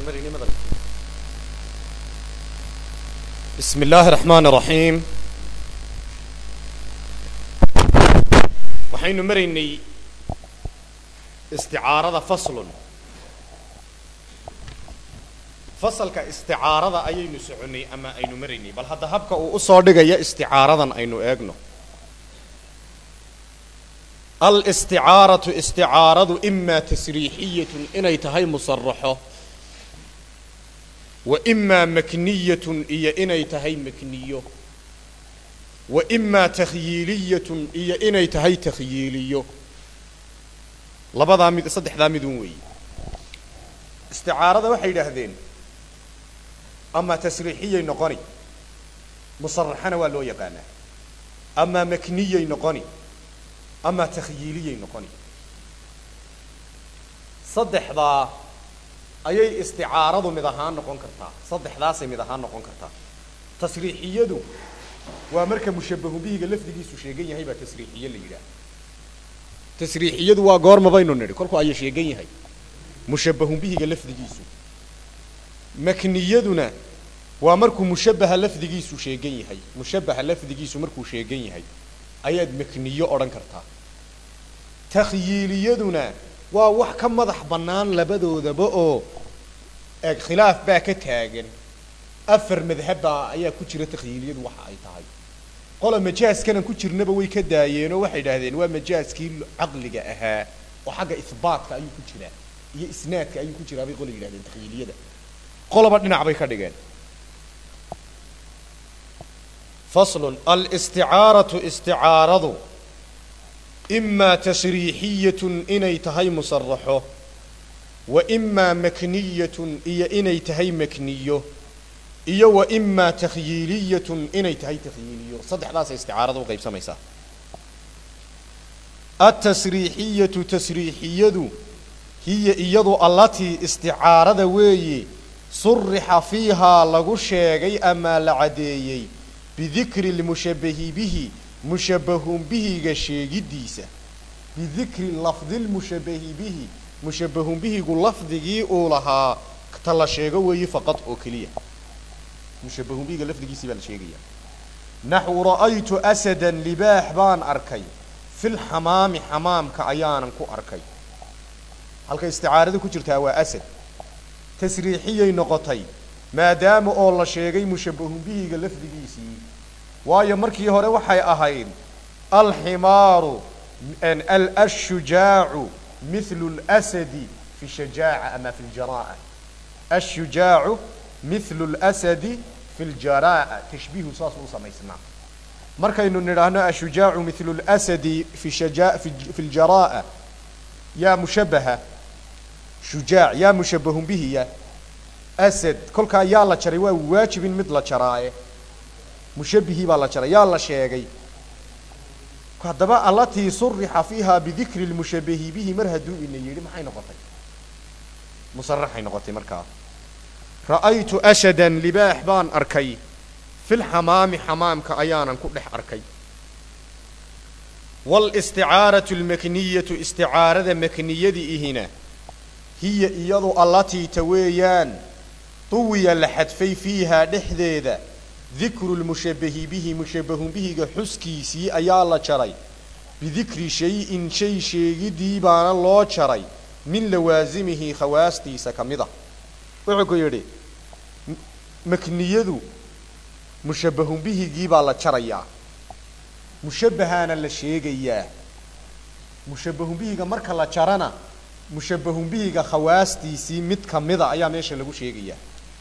maraynay madal bismi illaahi raxmaan raxiim waxaynu maraynay isticaarada faslun fasalka isticaarada ayaynu soconnay ama aynu maraynay bal hadda habka uu usoo dhigaya isticaaradan aynu eegno alisticaaratu isticaaradu imaa tasriixiyatun inay tahay musaraxo wa imaa makniyatun iyo inay tahay makniyo wa imaa takhyiiliyatun iyo inay tahay takhyiiliyo labadaa mid saddexdaa midun weeye isticaarada waxay yidhaahdeen ama tasriixiyay noqoni musaraxana waa loo yaqaanaa ama makniyay noqoni ama takhyiiliyay noqoni saddexdaa ayay isticaaradu mid ahaan noqon kartaa saddexdaasay mid ahaan noqon kartaa tasriixiyadu waa marka mushabahu bihiga lafdigiisu sheegan yahay baa tasriixiye la yidhaah tasriixiyadu waa goorma baynu nidhi kolku aya sheegan yahay mushabahu bihiga lafdigiisu makniyaduna waa markuu mushabaha lafdigiisu sheegan yahay mushabaha lafdigiisu markuu sheegan yahay ayaad makniyo odhan kartaa takhyiiliyaduna waa wax ka madax bannaan labadoodaba oo eeg khilaaf baa ka taagan afar madhabbaa ayaa ku jira takhyiiliyadu waxa ay tahay qola majaaskanan ku jirnaba way ka daayeenoo waxay idhahdeen waa majaaskii caqliga ahaa oo xagga ihbaatka ayuu ku jiraa iyo isnaadka ayuu ku jiraa bay qola yidhahdeen takhyiiliyada qolaba dhinac bay ka dhigeen faslun alisticaaratu isticaaradu imaa tasriixiyatun inay tahay musaraxo wa imaa makniyatun iyo inay tahay makniyo iyo wa imaa takhyiiliyatun inay tahay takhyiiliyo saddexdaasay isticaarada u qaybsamaysaa altasriixiyatu tasriixiyadu hiya iyadu allatii isticaarada weeye surixa fiihaa lagu sheegay amaa la caddeeyey bidikri lmushabahi bihi mushabahun bihiga sheegiddiisa bidikri lafdi lmushabahi bihi mushabahun bihigu lafdigii uu lahaa ta la sheego weeye faqad oo keliya mushabahun bihiga lafdigiisii baa la sheegaya naxwu ra'aytu asadan libaax baan arkay filxamaami xamaamka ayaanan ku arkay halka isticaarada ku jirtaa waa asad tasriixiyay noqotay maadaama oo la sheegay mushabahun bihiga lafdigiisii waayo markii hore waxay ahayd alximaaru ashujaacu mithlu اlasadi fi shajaaca ama fi ljaraa'a ashujaacu mithlu اlasadi fi ljaraa'a tashbiihu saasuu u samaysnaa markaynu nidhaahno ashujaacu mithlu اlasadi fi shaja fi ljaraa'a yaa mushabaha shujaac yaa mushabahun bihiya asad kolkaa yaa la jaray waa waajib in mid la jaraaye mushabihii baa la jaray yaa la sheegay haddaba allatii surixa fiiha bidikri lmushabahi bihi mar hadduu ina yidhi maxay noqotay musaraxay noqotay markaa ra'aytu ashadan libaax baan arkay filxamaami xamaamka ayaanan ku dhex arkay walisticaaratu lmakniyatu isticaarada makniyadi ihina hiya iyadu allatii ta weeyaan duwiya la xadfay fiihaa dhexdeeda dikru lmushabahi bihi mushabahun bihiga xuskiisii ayaa la jaray bidikri shay-in shay sheegidii baana loo jaray min lawaasimihi khawaastiisa ka mid a wuxuu ku yidhi makniyadu mushabahun bihigii baa la jarayaa mushabahaana la sheegayaa mushabahun bihiga marka la jarana mushabahun bihiga khawaastiisii mid ka mida ayaa meesha lagu sheegayaa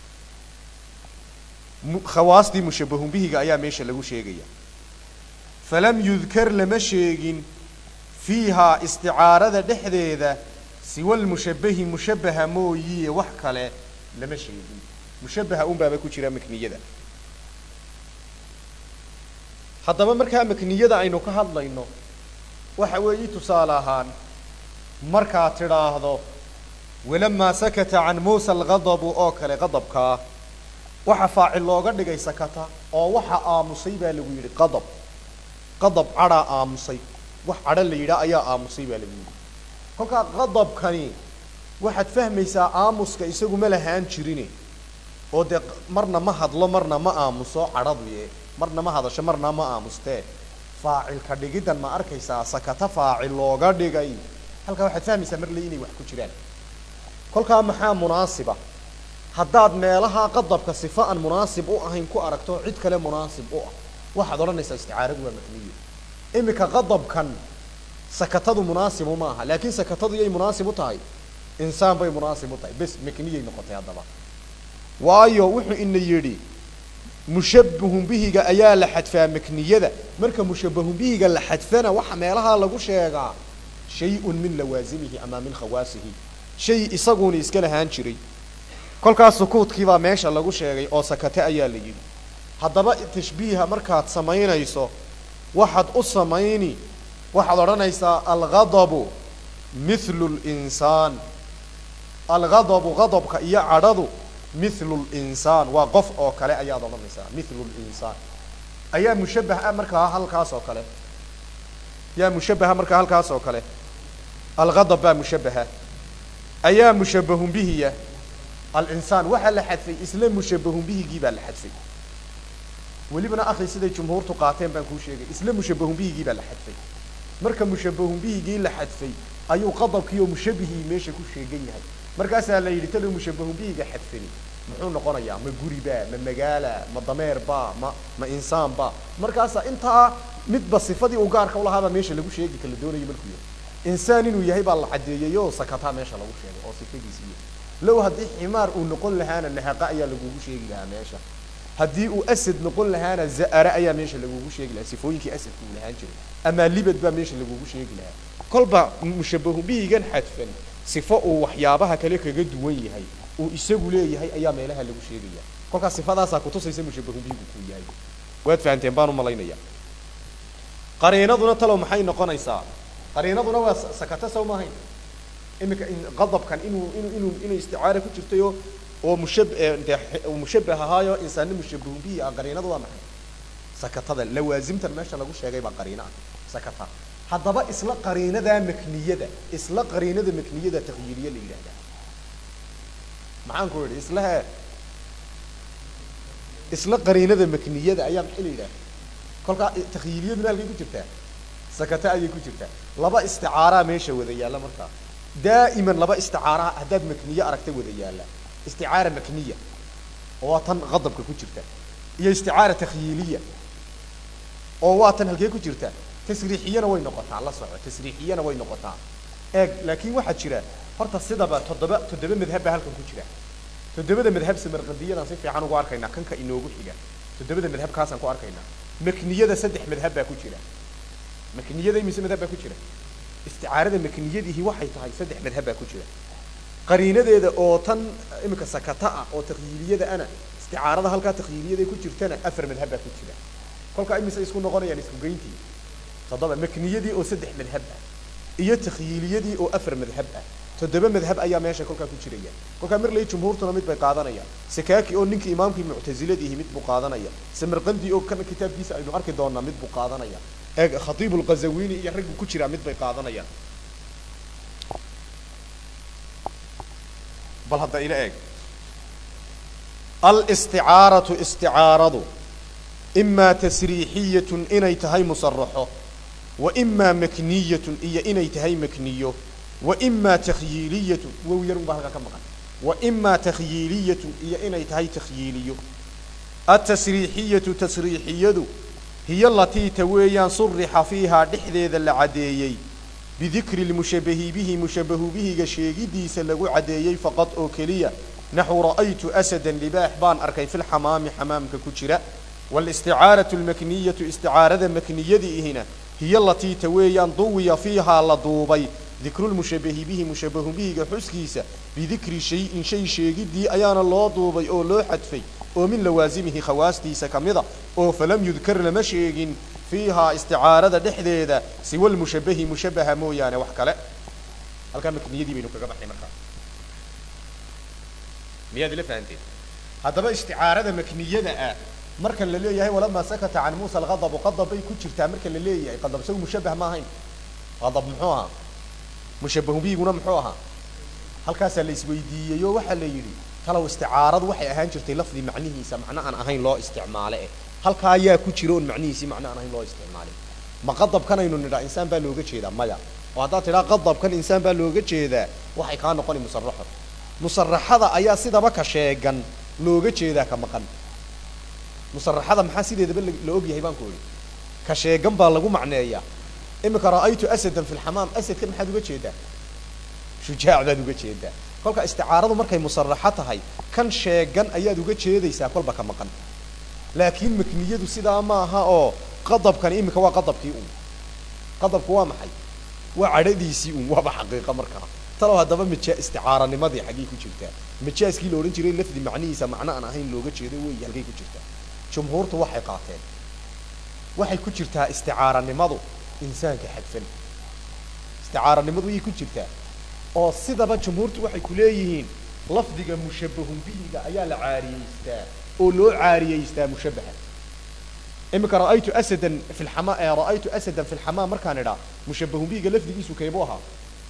khawaastii mushabahun bihiga ayaa meesha lagu sheegaya falam yudkar lama sheegin fiihaa isticaarada dhexdeeda siwa lmushabahi mushabaha mooyiye wax kale lama sheegin mushabaha unbaaba ku jira makniyada haddaba markaa makniyada aynu ka hadlayno waxa weeye tusaale ahaan markaad tidhaahdo walamaa sakata can muusa alghadabu oo kale qadabkaa waxa faacil looga dhigay sakata oo waxa aamusay baa lagu yidhi qadab qadab cadhaa aamusay wax cadho la yidhaah ayaa aamusay baa lagu yidhi kolkaa qadabkani waxaad fahmaysaa aamuska isagu ma lahaan jirine oo dee marna ma hadlo marna ma aamuso cadhaduye marna ma hadasho marna ma aamustee faacilka dhigiddan ma arkaysaa sakata faacil looga dhigay halkaa waxaad fahmaysaa marle inay wax ku jiraan kolkaa maxaa munaasiba haddaad meelaha qadabka sifa aan munaasib u ahayn ku aragto cid kale munaasib u ah waxaad odhanaysaa isticaaradu waa makniyo iminka qadabkan sakatadu munaasibu ma aha laakiin sakatadu yay munaasib u tahay insaan bay munaasib u tahay bes makniyay noqotay haddaba waayo wuxuu ina yidhi mushabbahun bihiga ayaa la xadfaa makniyada marka mushabbahun bihiga la xadfana waxa meelaha lagu sheegaa shay-un min lawaasimihi ama min khawaasihi shay isaguuna iska lahaan jiray kolkaas sukuudkiibaa meesha lagu sheegay oo sakate ayaa la yidhi haddaba tashbiiha markaad samaynayso waxaad u samayni waxaad odhanaysaa alghadabu mithlu linsaan alghadabu gadabka iyo cadhadu mithlu linsaan waa qof oo kale ayaad odhanaysaa mithlu linsaan ayaa mushabbah ah markaa halkaas oo kale yaa mushabbaha markaa halkaas oo kale alghadab baa mushabbaha ayaa mushabbahun bihiya alinsaan waxaa la xadfay isla mushabbahun bihigii baa la xadfay welibana akhi siday jumhuurtu qaateen baan kuu sheegay isla mushabbahun bihigii baa la xadfay marka mushabbahun bihigii la xadfay ayuu qadabkii oo mushabbihii meesha ku sheegan yahay markaasaa la yidhi talo mushabbahun bihiga xadfani muxuu noqonayaa ma guribaa ma magaala ma dameerbaa ma ma insaanba markaasaa intaa midba sifadii uu gaarka ulahaabaa meesha lagu sheegi kala doonayo markuu yahay insaan inuu yahay baa la caddeeyey oo sakataa meesha lagu sheegay oo sifadiisiiyo low haddii ximaar uu noqon lahaana nahaqa ayaa lagugu sheegi lahaa meesha haddii uu asad noqon lahaana za'ara ayaa meesha lagugu sheegi lahaa sifooyinkii asadka uu lahaan jiray amaa libad baa meesha lagugu sheegi lahaa kolba mushabahu bihigan xadfan sifo uu waxyaabaha kale kaga duwan yahay uu isagu leeyahay ayaa meelaha lagu sheegaya kolkaas sifadaasaa kutusaysa mushabahu bihigu kuu yahay waad fahanteen baan u malaynaya qariinaduna talow maxay noqonaysaa qariinaduna waa sakata sow maahayn iminka qadabkan inuu inuu inuu inuu isticaara ku jirtay oo oo mushab dee mushabbah ahaayo insaanna mushabbahun bihi ah qariinadu waa maxay sakatada lawaasimtan meesha lagu sheegay baa qariina ah sakata haddaba isla qariinadaa makniyada isla qariinada makniyada takyiiriye la yidhahdaa maxaan ku idhi isla he isla qariinada makniyada ayaa maxay la yidhahda kolkaa takyiiriyaduna halkay ku jirtaa sakata ayay ku jirtaa laba isticaaraa meesha wada yaalla markaa daa'iman laba isticaaraha haddaad makniye aragta wada yaalla isticaara makniya oo waa tan qadabka ku jirta iyo isticaara takhyiiliya oo waa tan halkee ku jirta tasriixiyana way noqotaa la soco tasriixiyana way noqotaa eeg laakiin waxaa jira horta sidaba toddoba toddoba madhab baa halkan ku jira toddobada madhab samarqandiyadaan si fiican ugu arkaynaa kanka inoogu xiga toddobada madhab kaasaan ku arkaynaa makniyada saddex madhab baa ku jira makniyada imise madhab baa ku jira isticaarada makniyadihi waxay tahay saddex madhab baa ku jira qariinadeeda oo tan iminka sakata ah oo takyiiliyada ana isticaarada halkaa takyiiliyada ku jirtana afar madhab baa ku jira kolkaa imise isku noqonayaan isku geyntii toddoba makniyadii oo saddex madhab ah iyo takyiiliyadii oo afar madhab ah toddoba madhab ayaa meesha kolkaa ku jiraya kolkaa marley jumhuurtuna mid bay qaadanayaan sakaaki oo ninkii imaamkii muctasiladiihi mid buu qaadanaya samarqandi oo kana kitaabkiisa aynu arki doonaa mid buu qaadanaya eeg khatiib lqazawini iyo raggu ku jiraa mid bay qaadanayaan bal hadda ila eeg alisticaaratu isticaaradu imaa tasriixiyatun inay tahay musaraxo wa imaa makniyatun iyo inay tahay makniyo wa imaa takhyiiliyatun wow yarun baa halkaa ka maqan wa imaa takhyiiliyatun iyo inay tahay takhyiiliyo atasriixiyatu tasriixiyadu hiyo latiita weeyaan surixa fiihaa dhexdeeda la caddeeyey bidikri lmushabahi bihi mushabahu bihiga sheegidiisa lagu caddeeyey faqad oo keliya naxu ra'aytu asadan libaax baan arkay fi lxamaami xamaamka ku jira walisticaaratu lmakniyatu isticaarada makniyadiihina hiyo latiita weeyaan duwiya fiihaa la duubay dikrulmushabahi bihi mushabahu bihiga xuskiisa bidikri shayin shay sheegidii ayaana loo duubay oo loo xadfay oo min lawaasimihi khawaastiisa ka mida oo falam yudkar lama sheegin fiihaa isticaarada dhexdeeda siwa lmushabahi mushabaha mooyaane wax kale halkaa makniyadii baynu kaga baxnay markaa miyaad ila fahanteen haddaba isticaarada makniyada ah marka la leeyahay walamaa sakata can muusa alqadabu qadab bay ku jirtaa marka la leeyahay qadab isagu mushabah ma ahayn qadab muxuu ahaa mushabahu bihiguna muxuu ahaa halkaasaa la isweydiiyey oo waxaa la yidhi talow isticaaradu waxay ahaan jirtay lafdi macnihiisa macno aan ahayn loo isticmaale eh halkaa ayaa ku jira oon macnihiisii macno aan ahayn loo isticmaalin ma qadabkan aynu nidhaa insaan baa looga jeedaa maya oo haddaad tidhaa qadabkan insaan baa looga jeedaa waxay kaa noqoni musaraxo musaraxada ayaa sidaba ka sheegan looga jeedaa ka maqan musaraxada maxaa sideedaba la og yahay baan ku idhi ka sheegan baa lagu macneeyaa iminka ra'aytu asadan fi lxamaam asadka maxaad uga jeedaa shujaac baad uga jeedaa kolka isticaaradu markay musaraxo tahay kan sheegan ayaad uga jeedaysaa kolba ka maqan laakiin makniyadu sidaa maaha oo qadabkani iminka waa qadabkii un qadabku waa maxay waa cadhadiisii un waaba xaqiiqa markaa talow haddaba mija isticaaranimadii xaggay ku jirtaa majaaskii la odhan jiray lafdi macnihiisa macno aan ahayn looga jeedo wey halkay ku jirtaa jumhuurtu waxay qaateen waxay ku jirtaa isticaaranimadu insaanka xadfan isticaaranimadu wayay ku jirtaa oo sidaba jumhuurtu waxay ku leeyihiin lafdiga mushabbahun bihiga ayaa la caariyeystaa oo loo caariyeystaa mushabbaha iminka ra'aytu asadan fi lxama ra'aytu asadan fi lxamaam markaan idhaa mushabbahun bihiga lafdigiisu keebuu ahaa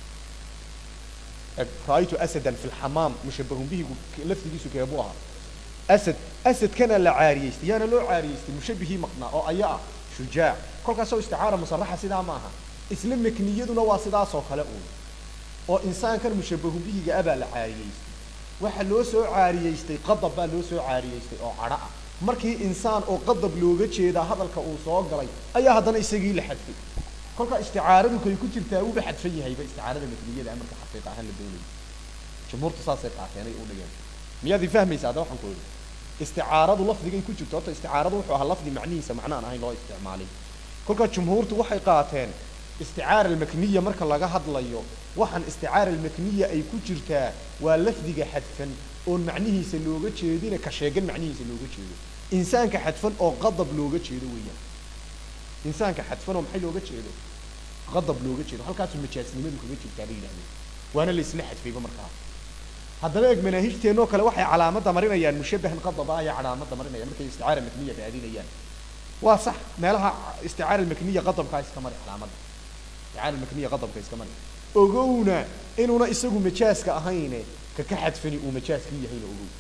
ra'aytu asadan fi lxamaam mushabbahun bihigu lafdigiisu keebuu ahaa asad asadkana la caariyeystay yaana loo caariyeystay mushabbihii maqnaa oo aya ah shujaac kolkaasoo isticaara musaraxa sidaa ma aha isla makniyaduna waa sidaasoo kale uun oo insaankan mushabbahun bihiga abaa la caariyeystay waxa loo soo caariyeystay qadab baa loo soo caariyeystay oo cadho ah markii insaan oo qadab looga jeedaa hadalka uu soo galay ayaa haddana isagii la xadfay kolka isticaaradu kay ku jirtaa wuuba xadfan yahayba isticaarada makniyada marka xaqiiqa ahaan la doonayo jumhuurtu saasay qaateenay u dhigeen miyaad i fahmaysa hadda waxaan ku idhi isticaaradu lafdigay ku jirto horta isticaaradu wuxuu ahaa lafdi macnihiisa macno aan ahayn loo isticmaalay kolka jumhuurtu waxay qaateen isticaara almakniya marka laga hadlayo waxaan isticaara almakniya ay ku jirtaa waa lafdiga xadfan oon macnihiisa looga jeedina ka sheegan macnihiisa looga jeedo insaanka xadfan oo qadab looga jeedo weeyaan insaanka xadfan oo maxay looga jeedo qadab looga jeedo halkaasuu majaasnimadu kaga jirtaa bay yidhahdeen waana la isla xadfayba markaa haddaba eeg manaahijteennoo kale waxay calaamadda marinayaan mushabbahan qadaba ayaa calaamadda marinaya markay isticaara makniya raadinayaan waa sax meelaha isticaara makniya qadabkaa iska mari calaamadda isticaara makniya qadabka iska mari ogowna inuuna isagu majaaska ahayne ka ka xadfani uu majaaskii yahayna ogow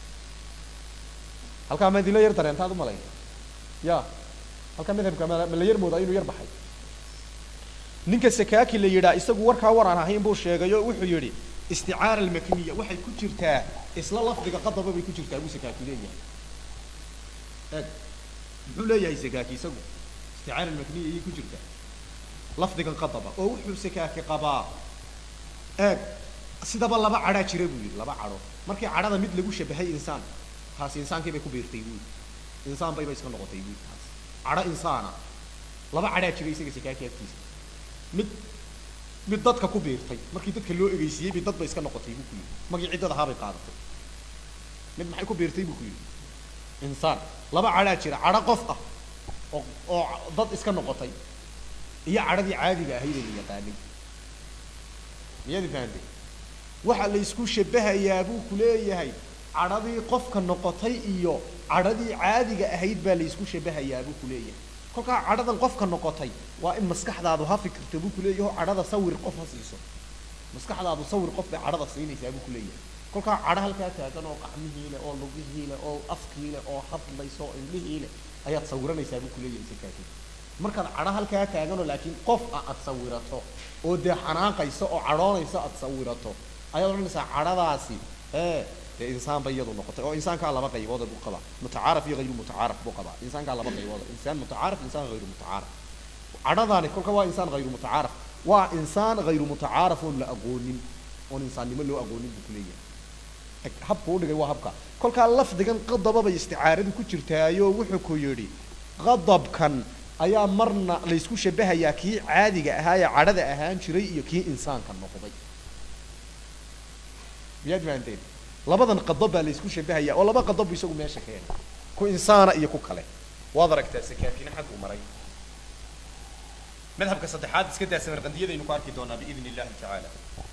halkaa ma idinla yar dareentaad umalayn ya halkaa madhabka ma la yar moodaa inuu yar baxay ninka sakaaki la yidhaa isagu warkaa war aan ahayn buu sheegay oo wuxuu yidhi isticaara almakniya waxay ku jirtaa isla lafdiga qadaba bay ku jirtaa buu sakaaki leeyahay eeg muxuu leeyahay sakaaki isagu isticaara almakniya ayay ku jirtaa lafdigan qadaba oo wuxuu sakaaki qabaa eeg sidaba laba cadhaa jira buu yidhi laba cadho markii cadhada mid lagu shabahay insaan taasi insaankii bay ku biirtay buu yidhi insaan bayba iska noqotay buu yidhi taas cadho insaana laba cadhaa jira isaga sakaaki agtiisa mid mid dadka ku biirtay markii dadka loo egeysiiyey bay dadba iska noqotay buu ku yidhi magii ciddada ahaa bay qaadatay mid maxay ku biirtay buu ku yidhi insaan laba cadhaa jira cadho qof ah oo oo dad iska noqotay iyo cadhadii caadiga ahayd ee la yaqaanay miyaadi fahantay waxa la isku shabahayaa buu ku leeyahay cadhadii qofka noqotay iyo cadhadii caadiga ahayd baa la isku shabahayaa buu ku leeyahay kolkaa cadhadan qofka noqotay waa in maskaxdaadu ha fikirto buu kuleeyahy o cadhada sawir qof ha siiso maskaxdaadu sawir qof bay cadhada siinaysaa buu kuleeyahay kolkaa cadho halkaa taagan oo qacmihii leh oo lugihii leh oo afkii leh oo hadlayso oo indhihii leh ayaad sawiranaysaa buu kuleeyahay sakaaki markaad cadho halkaa taaganoo laakiin qof ah aad sawirato oo dee xanaaqayso oo cadhoonayso aad sawirato ayaad odhanaysaa cadhadaasi ee dee insaan bay iyadu noqotay oo insaankaa laba qaybooda buu qabaa mutacaaraf iyo hayru mutacaaraf buu qabaa insaankaa laba qaybooda insaan mutacaaraf insaan hayru mutacaaraf cadhadaani kolka waa insaan hayru mutacaaraf waa insaan hayru mutacaaraf oon la aqoonin oon insaannimo loo aqoonin buu kuleeyahay habku u dhigay waa habka kolkaa lafdigan qadaba bay isticaaradu ku jirtaayo wuxuu ku yidhi qadabkan ayaa marna laysku shabahayaa kii caadiga ahaa ee cadhada ahaan jiray iyo kii insaanka noqday miyaad fahanteen labadan qadab baa laysku shabahayaa oo laba qadab bu isagu meesha keenay ku insaana iyo ku kale waad aragtaa sakaakina xagguu maray madhabka saddexaad iska daa samarqandiyadaynu ku arki doonaa biidn illahi tacaala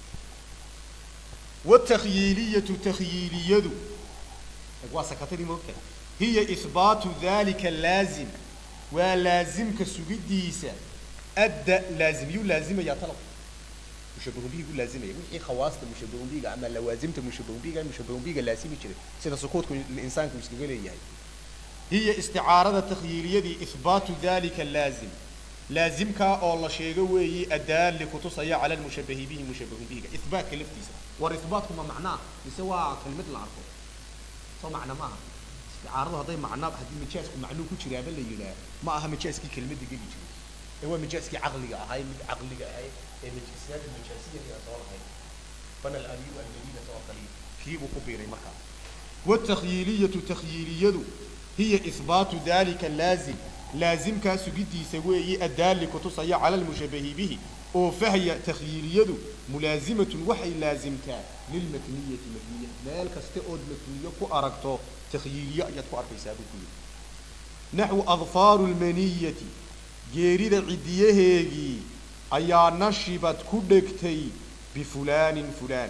watakhyiiliyatu takhyiiliyadu waa sakatadii moogta hiya ihbaatu dalika laazim waa laazimka sugidiisa adda laazim yuu laazimayaa talab mushabahun bihigu laazimaya wixii khawaasta mushabahun bihiga ama lawaasimta mushabahun bihiga mushabahun bihiga laasimi jiray sida sukuudku insaanku iskaga leeyahay hiya isticaarada takhyiiliyadii ihbaatu dalika laazim laazimkaa oo la sheego weeyi adaalli kutusaya cala lmushabahi bihi mushabahun bihiga ihbaatka laftiisa war ihbaatku ma macnaa mise waa kelmad la arko soo macna maaha isticaaradu hadday macna haddii majaasku macnuu ku jiraaba la yidhaah ma aha majaaskii kelmadda geli jiray ee waa majaaskii caqliga ahay mid caqliga ahay ee majaasiyada majaasiyada soo lahayd bana alamiyu almadinata oo kale kii buu ku biiray markaa watakhyiiliyatu takhyiiliyadu hiya ihbaatu dalika laazim laazimkaa sugidiisa weeyi adaalli kutusaya cala lmushabahi bihi oo fahya takhyiiliyadu mulaazimatun waxay laazimtaa lilmakniyati makniya meel kaste ood makniyo ku aragto takhyiiliyo ayaad ku arkaysaa buu ku yidhi naxwu adfaaru lmaniyati geerida cidiyaheegii ayaa nashibad ku dhegtay bifulaanin fulaan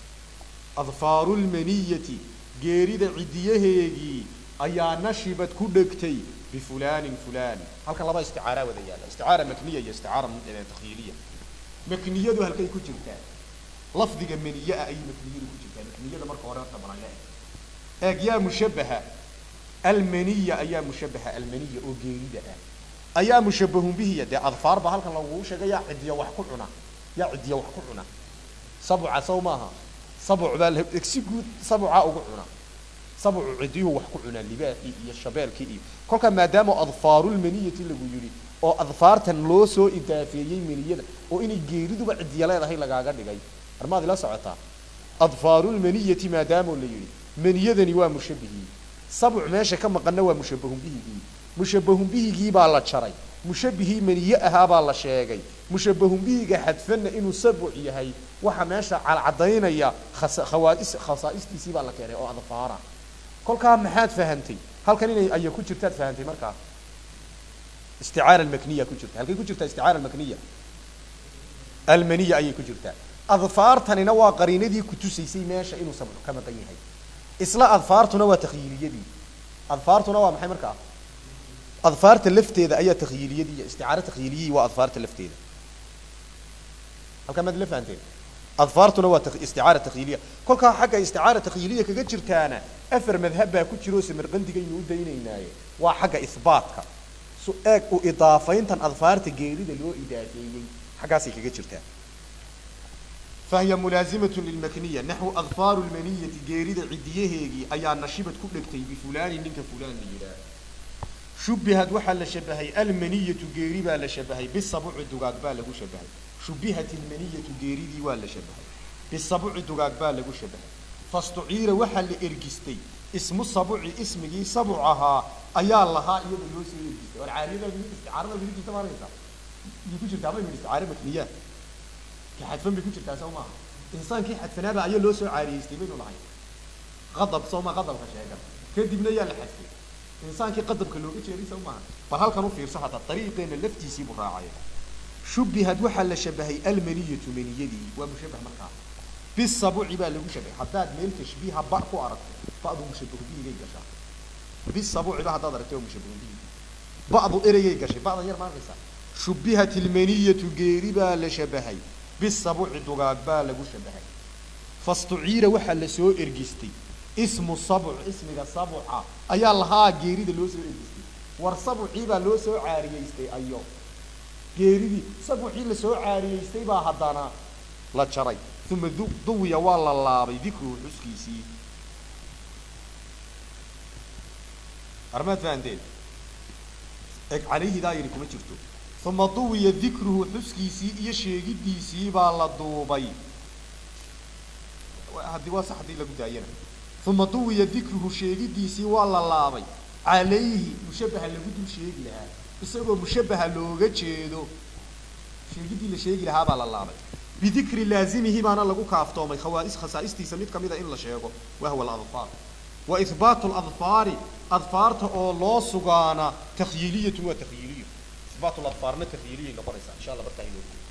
adfaaru lmaniyati geerida cidiyaheegii ayaa nashibad ku dhegtay bifulaanin fulaan halkan laba isticaaraa wada yaalla isticaara makniya iyo isticaara takhyiiliya makniyadu halkay ku jirtaa lafdiga maniye ah ayay makniyadu ku jirtaa makniyada marka hore horta balan leeg eeg yaa mushabaha almaniya ayaa mushabaha almaniya oo geerida ah ayaa mushabahun bihiya dee adfaar baa halkan lagugu sheegay yaa cidiya wax ku cuna yaa cidiya wax ku cuna sabca saw maaha sabc baa si guud sabca ugu cuna sabcu cidiyuhu wax ku cunaa libaaxii iyo shabeelkii iyo kolkaa maadaama adfaarulmaniyati lagu yidhi oo adfaartan loo soo idaafeeyey maniyada oo inay geeriduba cidiya leedahay lagaaga dhigay armaad ila socotaa adfaarulmaniyati maadaamoo la yidhi maniyadani waa mushabihii sabc meesha ka maqanna waa mushabahun bihigii mushabahun bihigii baa la jaray mushabihii maniye ahaa baa la sheegay mushabahun bihiga xadfanna inuu sabc yahay waxa meesha calcadaynaya khawaais khasaa'istiisii baa la keenay oo adfaara kolkaa maxaad fahantay halkan inay aya ku jirtaad fahantay markaa isticaara almakniya ku jirta halkay ku jirtaa isticaara almakniya almaniya ayay ku jirtaa adfaartanina waa qariinadii kutusaysay meesha inuu sabc ka maqan yahay isla adfaartuna waa takhyiiliyadii adfaartuna waa maxay markaa adfaarta lafteeda ayaa takhyiiliyadii iyo isticaaro takhyiiliyii waa adfaarta lafteeda halkaa maad la fahanteen adfaartuna waa isticaara takhyiiliya kolkaa xagga isticaara takhyiiliya kaga jirtaana afar madhab baa ku jiro samarqandigaynu u daynaynaaye waa xagga ihbaatka su eeg u idaafayntan adfaarta geerida loo idaafeeyey xaggaasay kaga jirtaa fahiya mulaazimat lilmakniya naxwu adfaaru lmaniyati geerida cidiyaheegii ayaa nashibad ku dhegtay bifulaani ninka fulaan la yidhaah shubihad waxaa la shabahay almaniyatu geeri baa la shabahay bisabuci dugaag baa lagu shabahay shubihat ilmaniyatu geeridii waa la shabahay bisabuci dugaag baa lagu shabahay fastuciira waxaa la ergistay ismu sabuci ismigii sabuc ahaa ayaa lahaa iyada loo soo ergistay war caariyada isticaarada midi jirta maanaysa miyay ku jirtaa bay mid isticaara makniya ka xadfan bay ku jirtaa soo maaha insaankii xadfanaaba ayaa loo soo caariyeystay baynu lahay qadab soo maa qadabka sheegan kadibna yaa la xadfay insaankii qadabka looga jeeday soo maaha bal halkan u fiirso hataa dariiqeena laftiisii buu raacaya shubihad waxaa la shabahay almaniyatu maniyadii waa mushabah markaa bisabuci baa lagu shabahay haddaad meel tashbiiha ba ku aragto ba'du mushabahu bihigay gashaa bisabuciba haddaad aragto waa mushabahu bihi ba'du ereyay gashay ba'dan yar maarkaysa shubihat ilmaniyatu geeri baa la shabahay bisabuci dugaag baa lagu shabahay fastuciira waxaa la soo ergistay ismu sabuc ismiga sabuca ayaa lahaa geerida loo soo ergistay war sabucii baa loo soo caariyeystay ayo geeridii sabucii la soo caariyeystay baa haddana la jaray uma duwiya waa la laabay dikruhu xuskiisii armaad fahanteen eg calayhidaa yidhi kuma jirto uma duwiya dikruhu xuskiisii iyo sheegidiisii baa la duubay haddii waa sax haddii lagu daayana uma duwiya dikruhu sheegidiisii waa la laabay calayhi mushabaha lagu dul sheegi lahaa isagoo mushabaha looga jeedo sheegidii la sheegi lahaa baa la laabay bidikri laazimihi baana lagu kaaftoomay khawaais khasaa'istiisa mid kamida in la sheego wahwa aladfaar wa ihbaatu ladfaari adfaarta oo loo sugaana takhyiiliyatun waa takhyiiliyo ihbaatu ladfaarna takhyiiliyay noqonaysaa insha allah markaa inoo